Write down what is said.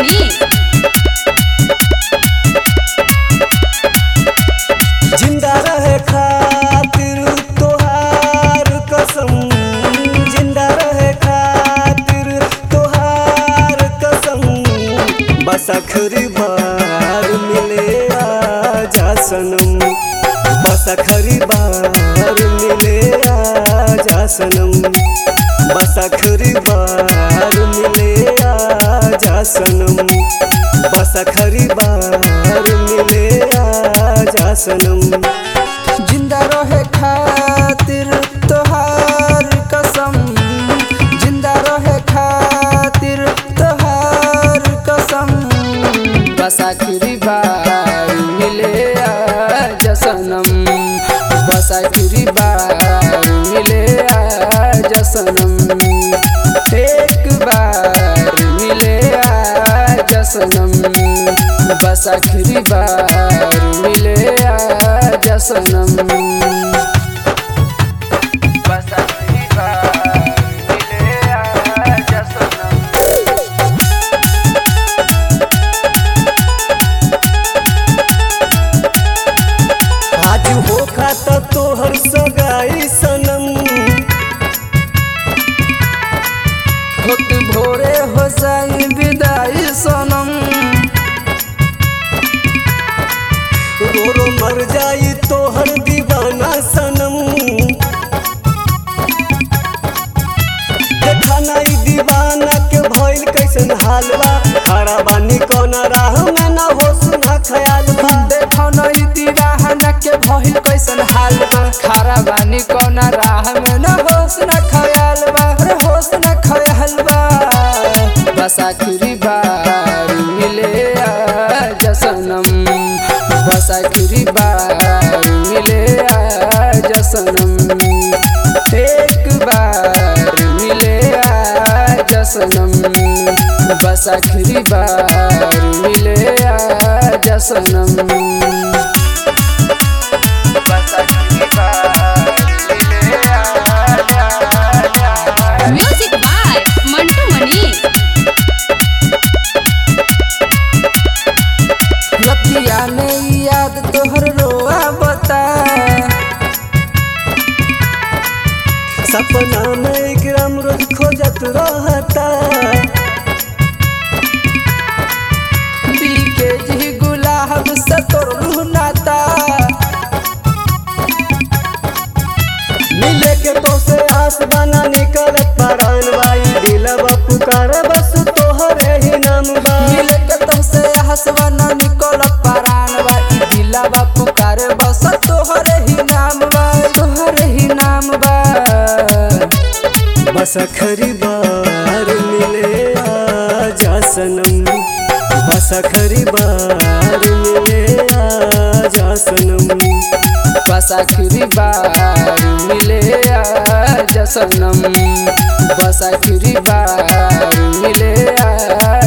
मनी जिंदा रहे खातिर तोहार कसम जिंदा रहे खातिर तोहार कसम बस आखिरी बार मिले आजा सनम बस आखिरी बार मिले आजा सनम बस आखिरी बार मिले आजा सनम बस आखिरी बार मिले आजा सनम जिंदा रहे खातिर तोहार कसम जिंदा रहे खातिर तोहार कसम बस आखिरी बार मिले आजा सनम बस आखिरी बार मिले आजा सनम एक बार मिले आजा सनम बस आखिरी बार मिले आजा सनम बस आखिरी बार मिले आजा सनम आज हो खाता तोहर सगाई सनम होत भोरे हो जाई विदाई सनम रो रो मर जाई तोहर दीवाना सनम देखा नहीं दीवाना के भइल कैसन हाल बा खड़ा बानी कौन राह में ना हो सुना ख्याल बा देखो नहीं दीवाना के भइल कैसन हाल बा खारा बानी कौन राह में न होश न ख्याल बा रे होश न ख्याल बा बस आखिरी बार मिले आजा सनम बस आखिरी बार मिले आजा सनम एक बार मिले आजा सनम बस आखिरी बार मिले आजा सनम बस आखिरी बार मिले आजा म्यूजिक बाय मंटू मनी रतिया में याद तोहर रोआ बता सपना में एकराम रोज खोजत रहता बीके जी गुलाब से तोर नाता मिले के तो से आस बना निकलत परान बाई दिलवा पुकार बस तोहरे ही नाम बा मिले के तुमसे हंसवा न निकल परान बा ई दिलावा पुकारे बस तोहरे ही नाम बा तोहरे ही नाम बा बस आखिरी बार मिले आजा सनम बस आखिरी बार मिले आजा सनम बस आखिरी बार मिले आजा सनम बस आखिरी बार मिले आजा